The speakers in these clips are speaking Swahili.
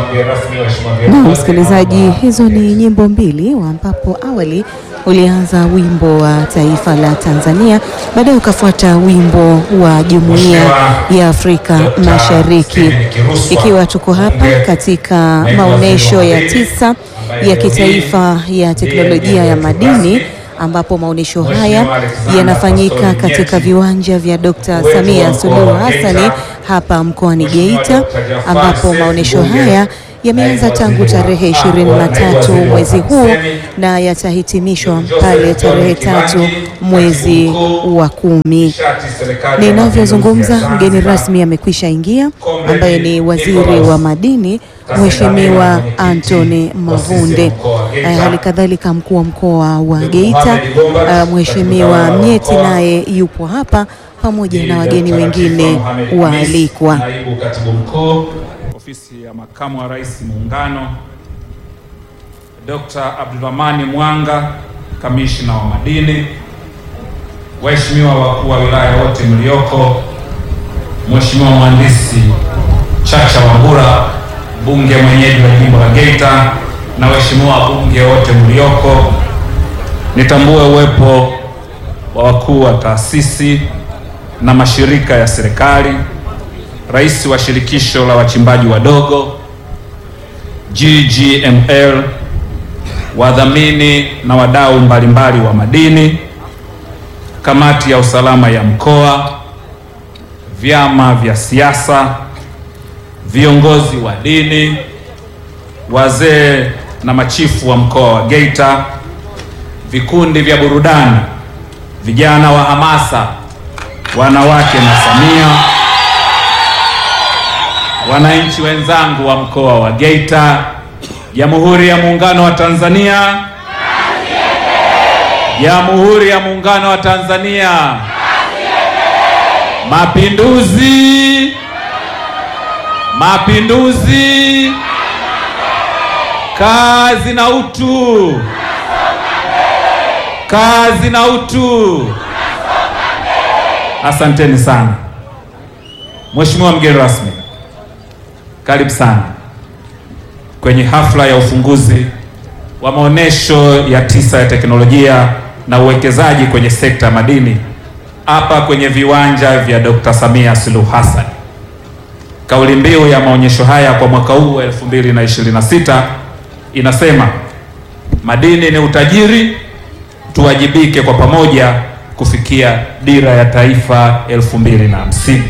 Na msikilizaji, hizo ni nyimbo mbili ambapo awali ulianza wimbo wa taifa la Tanzania, baadaye ukafuata wimbo wa Jumuiya ya Afrika Mashariki, ikiwa tuko hapa katika maonyesho ya tisa ya kitaifa ya teknolojia ya madini ambapo maonyesho haya yanafanyika katika viwanja vya Dr. Samia Suluhu Hassani hapa mkoani Geita, ambapo maonyesho haya yameanza tangu tarehe 23 mwezi huu na yatahitimishwa pale tarehe tatu mwezi wa kumi. Ninavyozungumza, mgeni rasmi amekwisha ingia ambaye ni waziri wa madini Mheshimiwa Anthony Mavunde, hali kadhalika mkuu wa mkoa wa Geita Mheshimiwa Mnyeti naye yupo hapa pamoja na wageni wengine waalikwa. Naibu Katibu Mkuu Ofisi ya Makamu wa Rais Muungano, Dr. Abdulrahmani Mwanga, Kamishna wa Madini, waheshimiwa wakuu wa wilaya wote mlioko, Mheshimiwa Mhandisi Chacha Wambura, mbunge mwenyeji wa jimbo la Geita, na waheshimiwa wabunge wote mlioko, nitambue uwepo wa wakuu wa taasisi na mashirika ya serikali, rais wa shirikisho la wachimbaji wadogo GGML, wadhamini na wadau mbalimbali wa madini, kamati ya usalama ya mkoa, vyama vya siasa, viongozi wa dini, wazee na machifu wa mkoa wa Geita, vikundi vya burudani, vijana wa hamasa, wanawake na Samia, wananchi wenzangu wa mkoa wa Geita, Jamhuri ya Muungano wa Tanzania, Jamhuri ya Muungano wa Tanzania, Mapinduzi, Mapinduzi, kazi na utu, kazi na utu. Asanteni sana. Mheshimiwa mgeni rasmi, karibu sana kwenye hafla ya ufunguzi wa maonesho ya tisa ya teknolojia na uwekezaji kwenye sekta ya madini hapa kwenye viwanja vya Dr. Samia Suluhu Hassan. Kauli mbiu ya maonyesho haya kwa mwaka huu wa 2026 inasema madini ni utajiri, tuwajibike kwa pamoja kufikia dira ya taifa 2050.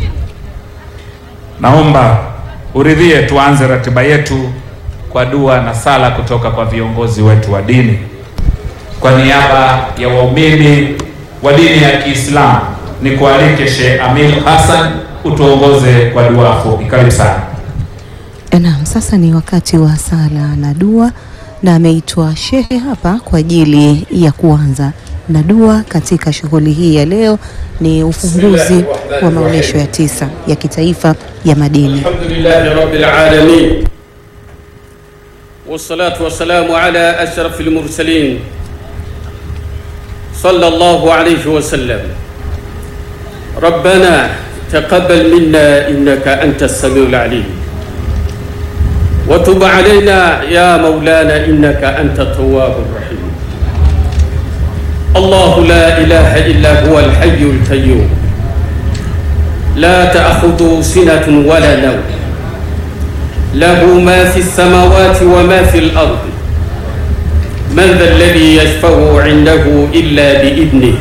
Naomba uridhie tuanze ratiba yetu kwa dua na sala kutoka kwa viongozi wetu wa dini. Kwa niaba ya waumini wa dini ya Kiislamu ni kualike Sheikh Amir Hassan utuongoze kwa dua fupi. Karibu sana. Naam, sasa ni wakati wa sala na dua, na ameitwa shehe hapa kwa ajili ya kuanza na dua katika shughuli hii ya leo. Ni ufunguzi wa maonyesho ya tisa ya kitaifa ya madini. Alhamdulillahi rabbil alamin wassalatu wassalamu ala ashrafil mursalin sallallahu alayhi wa sallam rabbana taqabbal minna innaka antas samiul alim wa tub alayna ya maulana innaka antat tawwabur rahim الله لا إله إلا هو الحي القيوم لا تأخذه سنة ولا نوم له ما في السماوات وما في الأرض من ذا الذي يشفع عنده إلا بإذنه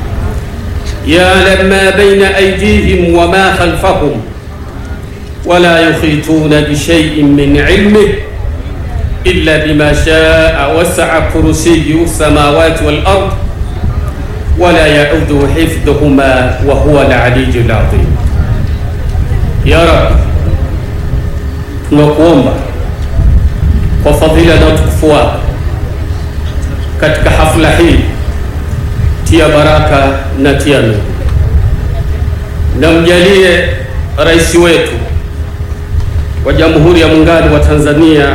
يعلم ما بين أيديهم وما خلفهم ولا يحيطون بشيء من علمه إلا بما شاء وسع كرسيه السماوات والأرض ولا يعود حفظهما وهو العلي العظيم يا رب tunakuomba kwa fadhila na utukufu wako katika hafla hii, tia baraka na tia nuru, na mjalie rais wetu wa Jamhuri ya Muungano wa Tanzania,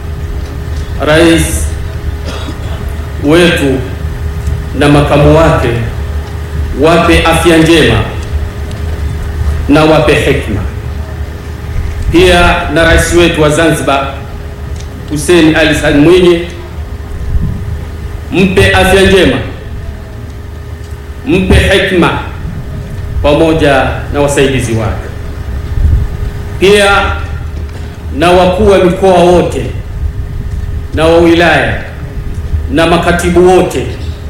rais wetu na makamu wake wape afya njema na wape hekima pia na rais wetu wa Zanzibar Hussein Ali Hassan Mwinyi, mpe afya njema, mpe hekima pamoja na wasaidizi wake, pia na wakuu wa mikoa wote na wa wilaya na makatibu wote,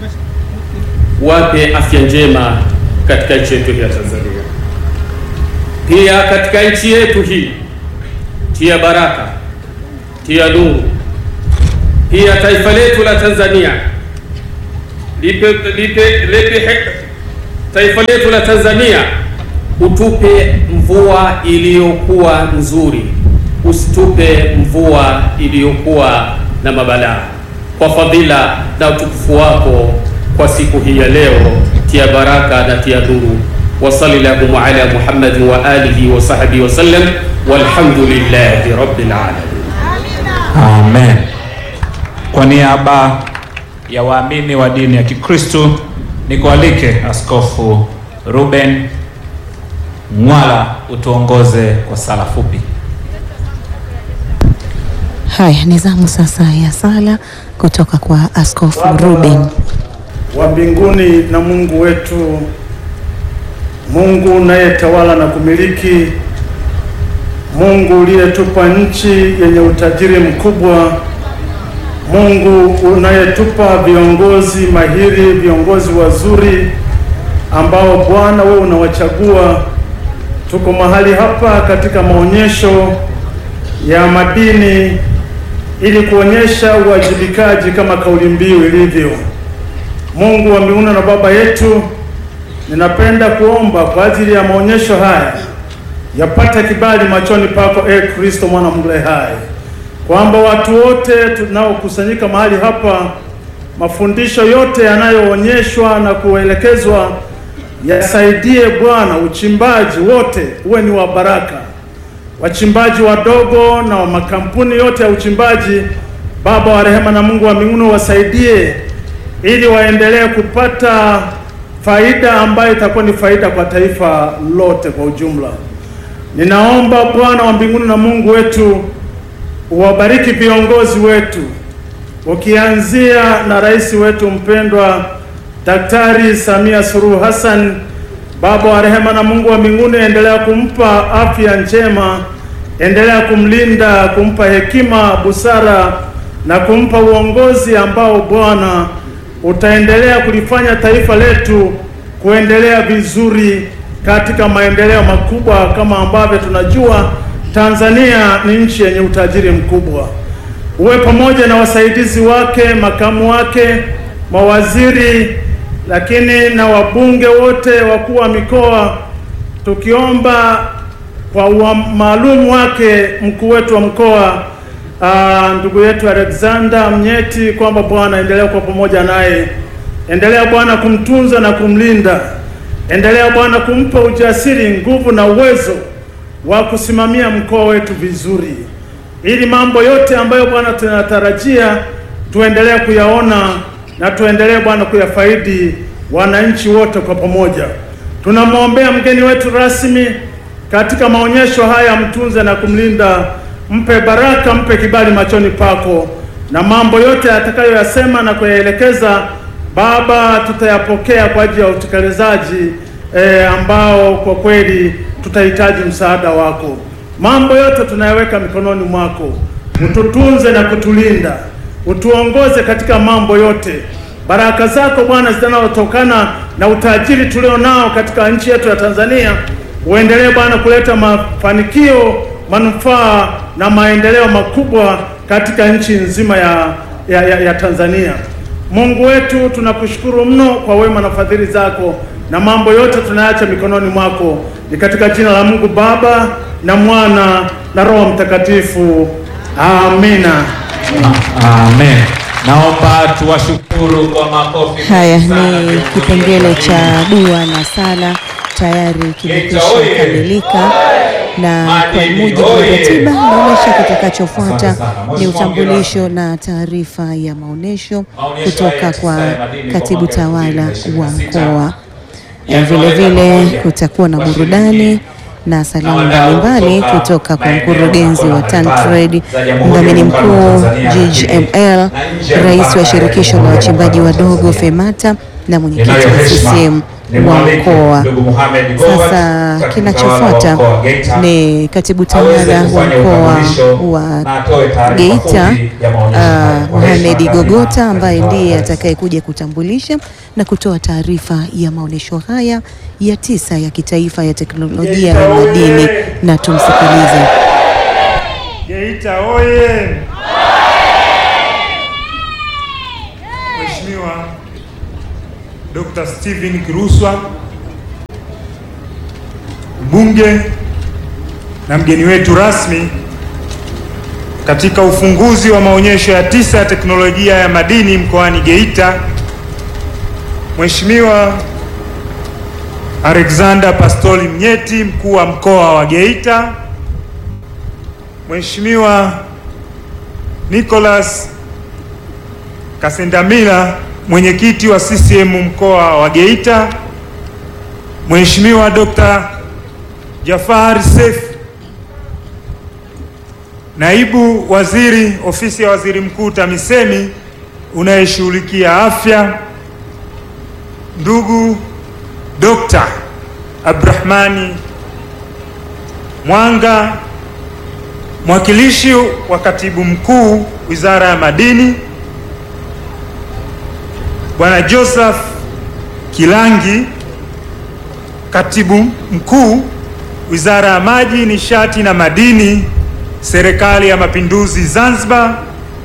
wape afya njema katika nchi yetu ya Tanzania. Pia katika nchi yetu hii tia baraka, tia nuru. Pia taifa letu la Tanzania lipe, lipe, lipe, taifa letu la Tanzania utupe mvua iliyokuwa nzuri, usitupe mvua iliyokuwa na mabalaa, kwa fadhila na utukufu wako kwa siku hii ya leo, tia baraka na tia nuru. wa sallallahu ala Muhammadin wa alihi wa sahbihi wa sallam, walhamdulillahi rabbil alamin. Amen. Kwa niaba ya waamini wa dini ya Kikristo nikualike Askofu Ruben Mwala utuongoze kwa sala fupi. Haya, ni zamu sasa ya sala kutoka kwa Askofu Ruben. wa mbinguni na Mungu wetu, Mungu unayetawala na kumiliki, Mungu uliyetupa nchi yenye utajiri mkubwa, Mungu unayetupa viongozi mahiri, viongozi wazuri ambao Bwana wewe unawachagua. Tuko mahali hapa katika maonyesho ya madini ili kuonyesha uwajibikaji kama kauli mbiu ilivyo. Mungu wa mbinguni na Baba yetu, ninapenda kuomba kwa ajili ya maonyesho haya yapate kibali machoni pako, e Kristo mwana wa Mungu hai, kwamba watu wote tunaokusanyika mahali hapa, mafundisho yote yanayoonyeshwa na kuelekezwa yasaidie Bwana, uchimbaji wote uwe ni wa baraka, wachimbaji wadogo na wa makampuni yote ya uchimbaji, Baba wa rehema na Mungu wa mbinguni wasaidie ili waendelee kupata faida ambayo itakuwa ni faida kwa taifa lote kwa ujumla. Ninaomba Bwana wa mbinguni na Mungu wetu uwabariki viongozi wetu, ukianzia na rais wetu mpendwa Daktari Samia Suluhu Hassan. Baba wa rehema na Mungu wa mbinguni, endelea kumpa afya njema, endelea kumlinda, kumpa hekima, busara na kumpa uongozi ambao Bwana utaendelea kulifanya taifa letu kuendelea vizuri katika maendeleo makubwa. Kama ambavyo tunajua, Tanzania ni nchi yenye utajiri mkubwa. Uwe pamoja na wasaidizi wake, makamu wake, mawaziri, lakini na wabunge wote, wakuu wa mikoa, tukiomba kwa maalum wake mkuu wetu wa mkoa Uh, ndugu yetu Alexander Mnyeti kwamba Bwana endelea kuwa pamoja naye, endelea Bwana kumtunza na kumlinda, endelea Bwana kumpa ujasiri, nguvu na uwezo wa kusimamia mkoa wetu vizuri, ili mambo yote ambayo Bwana tunatarajia tuendelee kuyaona na tuendelee Bwana kuyafaidi wananchi wote kwa pamoja. Tunamwombea mgeni wetu rasmi katika maonyesho haya, mtunze na kumlinda mpe baraka, mpe kibali machoni pako, na mambo yote atakayoyasema na kuyaelekeza Baba, tutayapokea kwa ajili ya utekelezaji e, ambao kwa kweli tutahitaji msaada wako. Mambo yote tunayaweka mikononi mwako, ututunze na kutulinda, utuongoze katika mambo yote. Baraka zako Bwana zinazotokana na utajiri tulio nao katika nchi yetu ya Tanzania, uendelee Bwana kuleta mafanikio manufaa na maendeleo makubwa katika nchi nzima ya, ya, ya, ya Tanzania. Mungu wetu tunakushukuru mno kwa wema na fadhili zako, na mambo yote tunaacha mikononi mwako. Ni katika jina la Mungu Baba na Mwana na Roho Mtakatifu, amina. Amen. Naomba tuwashukuru kwa makofi. Haya sana ni viongozi kipengele wetu. cha dua na sala tayari kimekwisha oye! kamilika, na kwa Madini mujibu wa oye! ratiba inaonyesha kitakachofuata Asante sana. ni Mheshimiwa utambulisho na taarifa ya maonyesho Maonyesho kutoka haya kwa ya madini kwa katibu mwaka tawala 2026. wa mkoa. Yanaleta Vile vile pamoja kutakuwa na washiriki burudani na salamu mbalimbali kutoka kwa mkurugenzi wa TanTrade, mdhamini mkuu GGML, rais wa shirikisho la wachimbaji wadogo FEMATA na mwenyekiti wa CCM wa mkoa. Sasa kinachofuata ni katibu tawala wa mkoa wa Geita uh, Mohamed Gogota ambaye ndiye atakayekuja kutambulisha na kutoa taarifa ya maonyesho haya ya tisa ya kitaifa ya teknolojia ya madini, na tumsikilize. Geita oye! Mheshimiwa Dr. Steven Kiruswa mbunge na mgeni wetu rasmi katika ufunguzi wa maonyesho ya tisa ya teknolojia ya madini mkoani Geita, Mheshimiwa Alexander Pastori Mnyeti, mkuu wa mkoa wa Geita, Mheshimiwa Nicholas Kasendamila, mwenyekiti wa CCM mkoa wa Geita, Mheshimiwa Dr. Jafar Seif, naibu waziri ofisi ya waziri mkuu TAMISEMI unayeshughulikia afya, ndugu Dr. Abdrahmani Mwanga, mwakilishi wa katibu mkuu wizara ya madini, Bwana Joseph Kilangi, katibu mkuu wizara ya maji, nishati na madini, serikali ya mapinduzi Zanzibar,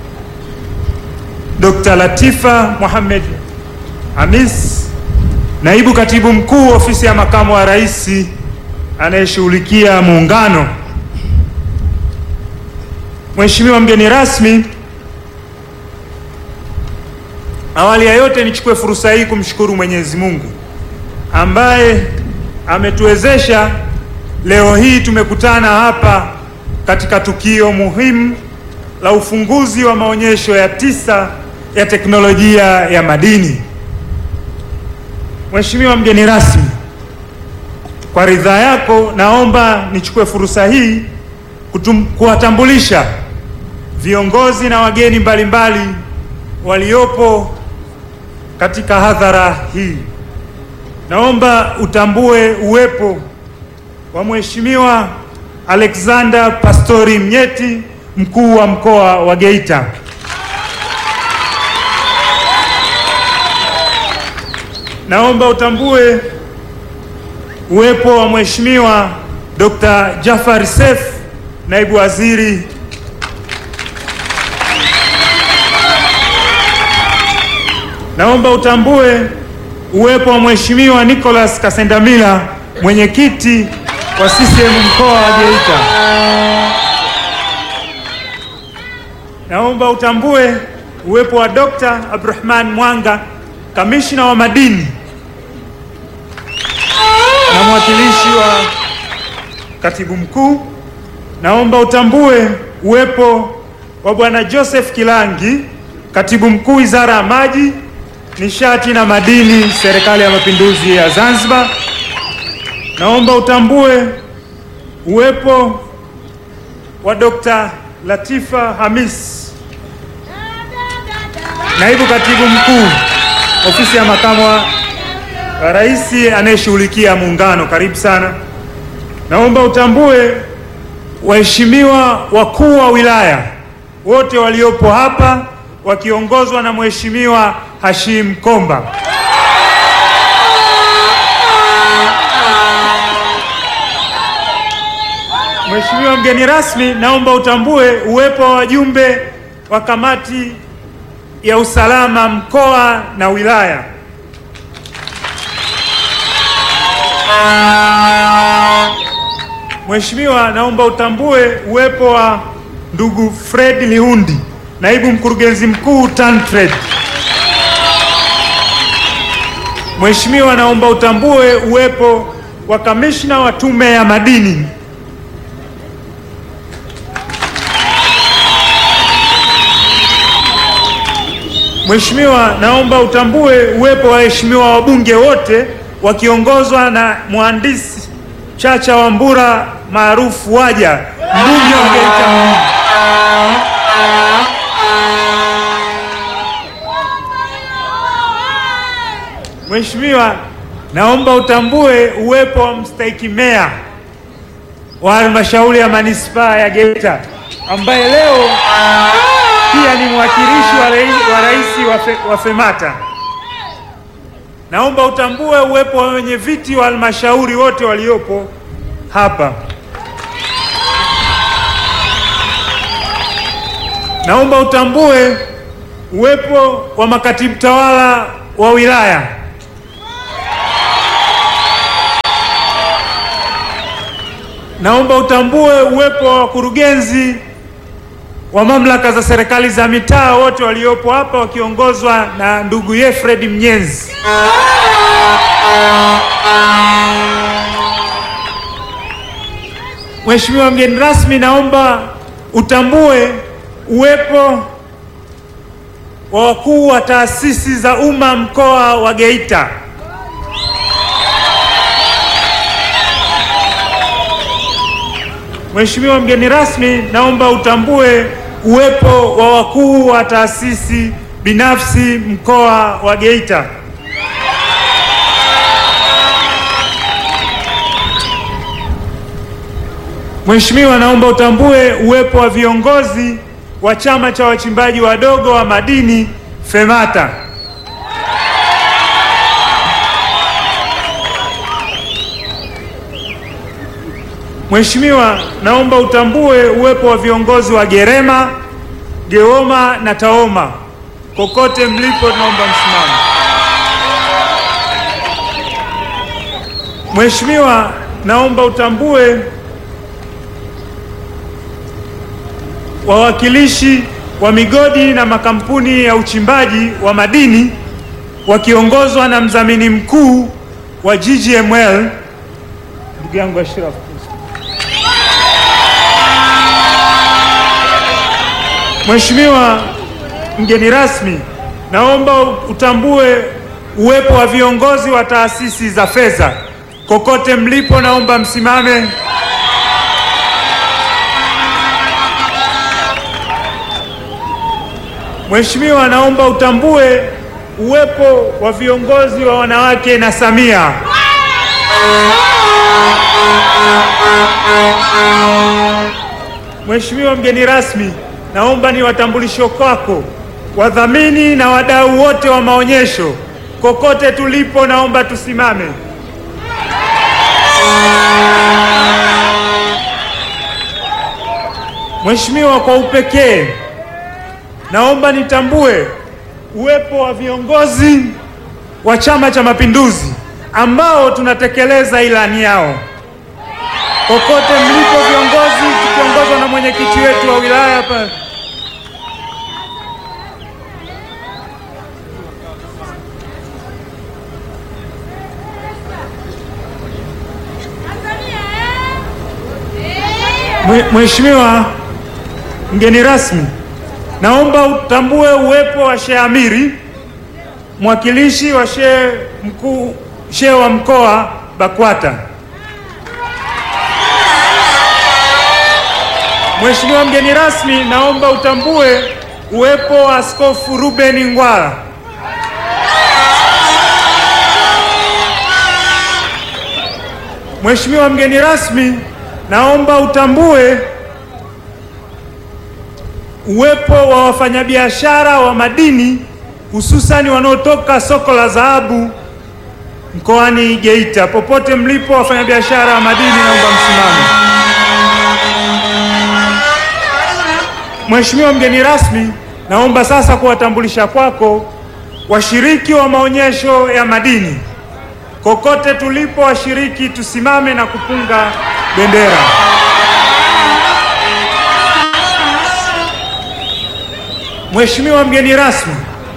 Dr. Latifa Mohamed Hamis, naibu katibu mkuu ofisi ya makamu wa rais anayeshughulikia muungano. Mheshimiwa mgeni rasmi, awali ya yote nichukue fursa hii kumshukuru Mwenyezi Mungu ambaye ametuwezesha leo hii tumekutana hapa katika tukio muhimu la ufunguzi wa maonyesho ya tisa ya teknolojia ya madini. Mheshimiwa mgeni rasmi, kwa ridhaa yako naomba nichukue fursa hii kutum, kuwatambulisha viongozi na wageni mbalimbali waliopo katika hadhara hii. Naomba utambue uwepo wa Mheshimiwa Alexander Pastori Mnyeti, mkuu wa mkoa wa Geita. Naomba utambue uwepo wa Mheshimiwa Dr. Jafar Seif, naibu waziri Naomba utambue uwepo wa Mheshimiwa Nicholas Kasendamila, mwenyekiti wa CCM mkoa wa Geita. Naomba utambue uwepo wa Dr. Abdurahman Mwanga, kamishna wa madini na mwakilishi wa katibu mkuu. Naomba utambue uwepo wa Bwana Joseph Kilangi, katibu mkuu wizara ya maji, nishati na madini, serikali ya mapinduzi ya Zanzibar. Naomba utambue uwepo wa Dr. Latifa Hamis, naibu katibu mkuu ofisi ya makamu wa rais anayeshughulikia muungano. Karibu sana. Naomba utambue waheshimiwa wakuu wa wilaya wote waliopo hapa wakiongozwa na Mheshimiwa Hashim Komba. Mheshimiwa mgeni rasmi, naomba utambue uwepo wa wajumbe wa kamati ya usalama mkoa na wilaya. Mheshimiwa, naomba utambue uwepo wa ndugu Fred Lihundi, naibu mkurugenzi mkuu TanTrade. Mheshimiwa, naomba utambue uwepo wa kamishna wa tume ya madini. Mheshimiwa, naomba utambue uwepo wa waheshimiwa wabunge wote wakiongozwa na mhandisi Chacha Wambura maarufu Waja, mbunge wa Geita mjini. Mheshimiwa, naomba utambue uwepo wa mstahiki meya wa halmashauri ya manispaa ya Geita ambaye leo pia ni mwakilishi wa rais wa, rais wa, fe, wa FEMATA. Naomba utambue uwepo wa wenye viti wa halmashauri wote waliopo hapa. Naomba utambue uwepo wa makatibu tawala wa wilaya. Naomba utambue uwepo wa wakurugenzi wa mamlaka za serikali za mitaa wote waliopo hapa wakiongozwa na ndugu Yefred Mnyenzi. Mheshimiwa mgeni rasmi, naomba utambue uwepo wa wakuu wa taasisi za umma mkoa wa Geita. Mheshimiwa mgeni rasmi, naomba utambue uwepo wa wakuu wa taasisi binafsi mkoa wa Geita. Mheshimiwa, naomba utambue uwepo wa viongozi wa chama cha wachimbaji wadogo wa madini FEMATA. Mheshimiwa, naomba utambue uwepo wa viongozi wa Gerema, Geoma na Taoma. Kokote mlipo, naomba msimame. Mheshimiwa, naomba utambue wawakilishi wa migodi na makampuni ya uchimbaji wa madini wakiongozwa na mdhamini mkuu wa GGML ndugu yangu Ashraf. Mheshimiwa mgeni rasmi, naomba utambue uwepo wa viongozi wa taasisi za fedha. Kokote mlipo, naomba msimame. Mheshimiwa, naomba utambue uwepo wa viongozi wa wanawake na Samia. Mheshimiwa mgeni rasmi, naomba ni watambulisho kwako wadhamini na wadau wote wa maonyesho. Kokote tulipo, naomba tusimame. Mheshimiwa, kwa upekee naomba nitambue uwepo wa viongozi wa Chama cha Mapinduzi ambao tunatekeleza ilani yao. Kokote mlipo viongozi, tukiongozwa na mwenyekiti wetu wa wilaya hapa. Mheshimiwa mgeni rasmi, naomba utambue uwepo wa Sheikh Amiri, mwakilishi wa Sheikh mkuu Sheikh wa mkoa BAKWATA. Mheshimiwa mgeni rasmi, naomba utambue uwepo wa Askofu Ruben Ngwala. Mheshimiwa mgeni rasmi, naomba utambue uwepo wa wafanyabiashara wa madini hususani wanaotoka soko la dhahabu mkoani Geita. Popote mlipo wafanyabiashara wa madini, naomba msimame. Mheshimiwa mgeni rasmi, naomba sasa kuwatambulisha kwako washiriki wa maonyesho ya madini. Kokote tulipo washiriki, tusimame na kupunga bendera. Mheshimiwa mgeni rasmi,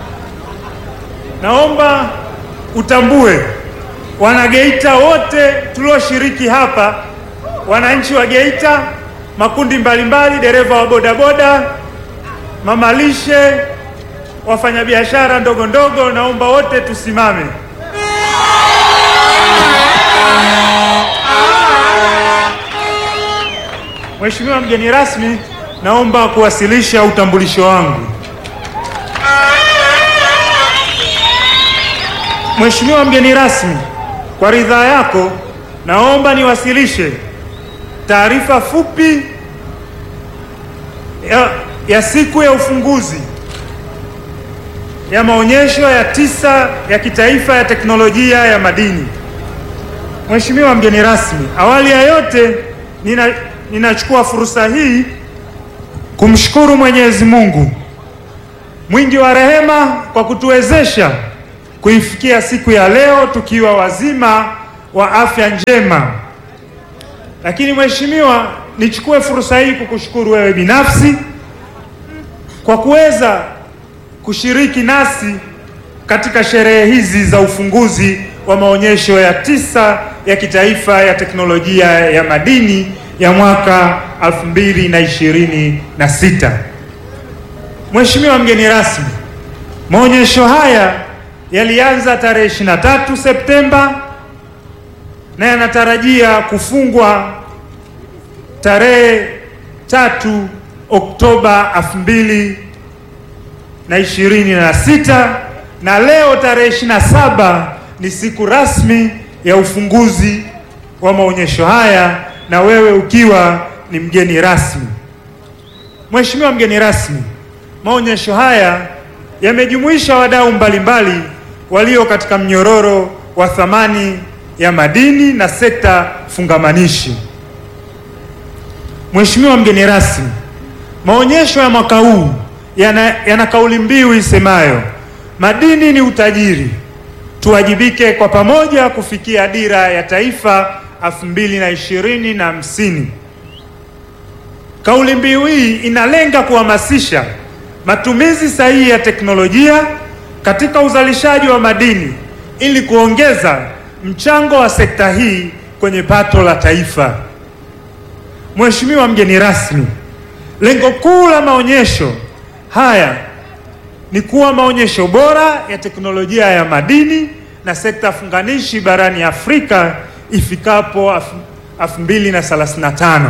naomba utambue wanageita wote tulioshiriki hapa, wananchi wa Geita, makundi mbalimbali, dereva wa bodaboda, mamalishe, wafanyabiashara ndogo ndogo, naomba wote tusimame. Mheshimiwa mgeni rasmi, naomba kuwasilisha utambulisho wangu. Mheshimiwa mgeni rasmi, kwa ridhaa yako naomba niwasilishe taarifa fupi ya, ya siku ya ufunguzi ya maonyesho ya tisa ya kitaifa ya teknolojia ya madini. Mheshimiwa mgeni rasmi, awali ya yote nina, ninachukua fursa hii kumshukuru Mwenyezi Mungu mwingi wa rehema kwa kutuwezesha kuifikia siku ya leo tukiwa wazima wa afya njema. Lakini Mheshimiwa, nichukue fursa hii kukushukuru wewe binafsi kwa kuweza kushiriki nasi katika sherehe hizi za ufunguzi wa maonyesho ya tisa ya kitaifa ya teknolojia ya madini ya mwaka 2026. Mheshimiwa mgeni rasmi, maonyesho haya yalianza tarehe 23 Septemba na yanatarajia kufungwa tarehe tatu Oktoba 2026 na leo tarehe 27 ni siku rasmi ya ufunguzi wa maonyesho haya na wewe ukiwa ni mgeni rasmi. Mheshimiwa mgeni rasmi, maonyesho haya yamejumuisha wadau mbalimbali walio katika mnyororo wa thamani ya madini na sekta fungamanishi. Mheshimiwa mgeni rasmi, maonyesho ya mwaka huu yana, yana kauli mbiu isemayo madini ni utajiri, tuwajibike kwa pamoja kufikia dira ya taifa elfu mbili na ishirini na hamsini. Kauli mbiu hii inalenga kuhamasisha matumizi sahihi ya teknolojia katika uzalishaji wa madini ili kuongeza mchango wa sekta hii kwenye pato la taifa. Mheshimiwa mgeni rasmi, lengo kuu la maonyesho haya ni kuwa maonyesho bora ya teknolojia ya madini na sekta funganishi barani Afrika ifikapo 2035.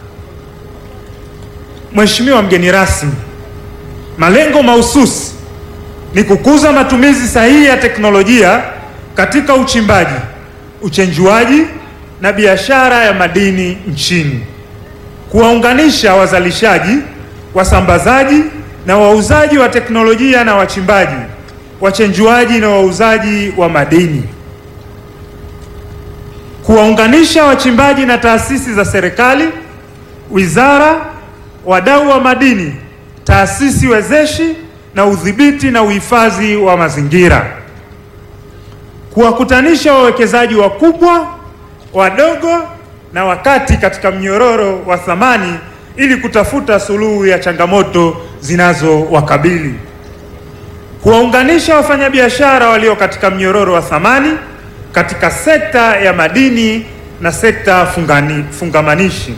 Mheshimiwa mgeni rasmi, malengo mahususi ni kukuza matumizi sahihi ya teknolojia katika uchimbaji, uchenjuaji na biashara ya madini nchini, kuwaunganisha wazalishaji, wasambazaji na wauzaji wa teknolojia na wachimbaji, wachenjuaji na wauzaji wa madini, kuwaunganisha wachimbaji na taasisi za serikali, wizara, wadau wa madini, taasisi wezeshi na udhibiti na uhifadhi wa mazingira, kuwakutanisha wawekezaji wakubwa, wadogo na wakati katika mnyororo wa thamani ili kutafuta suluhu ya changamoto zinazowakabili, kuwaunganisha wafanyabiashara walio katika mnyororo wa thamani katika sekta ya madini na sekta fungani, fungamanishi,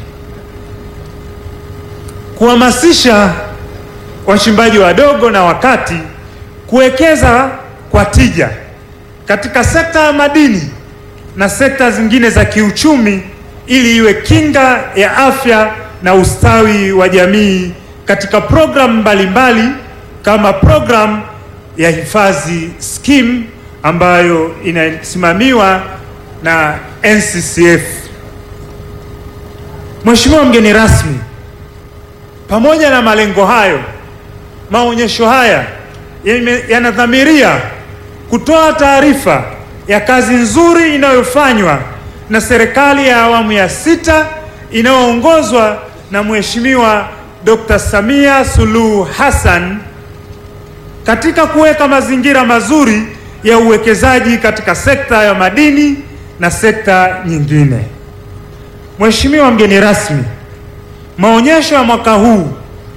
kuhamasisha wachimbaji wadogo na wakati kuwekeza kwa tija katika sekta ya madini na sekta zingine za kiuchumi ili iwe kinga ya afya na ustawi wa jamii katika programu mbalimbali kama programu ya hifadhi scheme ambayo inasimamiwa na NCCF. Mheshimiwa mgeni rasmi, pamoja na malengo hayo, maonyesho haya yanadhamiria kutoa taarifa ya kazi nzuri inayofanywa na serikali ya awamu ya sita inayoongozwa na Mheshimiwa Dr. Samia Suluhu Hassan katika kuweka mazingira mazuri ya uwekezaji katika sekta ya madini na sekta nyingine. Mheshimiwa mgeni rasmi, maonyesho ya mwaka huu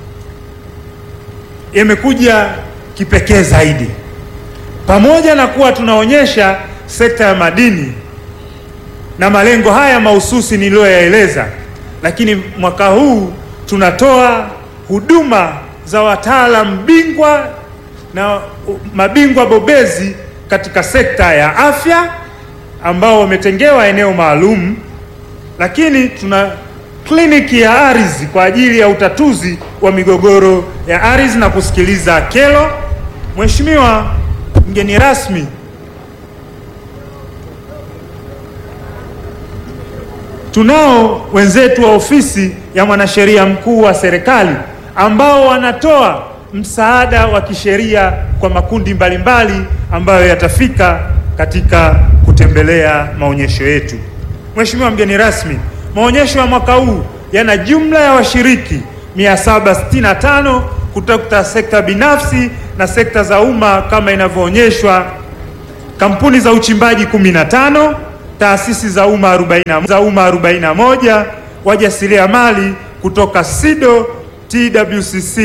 yamekuja kipekee zaidi. Pamoja na kuwa tunaonyesha sekta ya madini na malengo haya mahususi niliyoyaeleza, lakini mwaka huu tunatoa huduma za wataalamu bingwa na mabingwa bobezi katika sekta ya afya ambao wametengewa eneo maalum, lakini tuna kliniki ya ardhi kwa ajili ya utatuzi wa migogoro ya ardhi na kusikiliza kero. Mheshimiwa mgeni rasmi, tunao wenzetu wa ofisi ya mwanasheria mkuu wa serikali ambao wanatoa msaada wa kisheria kwa makundi mbalimbali ambayo yatafika katika kutembelea maonyesho yetu. Mheshimiwa mgeni rasmi, maonyesho ya mwaka huu yana jumla ya washiriki 765 kutoka sekta binafsi na sekta za umma kama inavyoonyeshwa, kampuni za uchimbaji 15, taasisi za umma 40 za umma 41, wajasiriamali kutoka SIDO, TWCC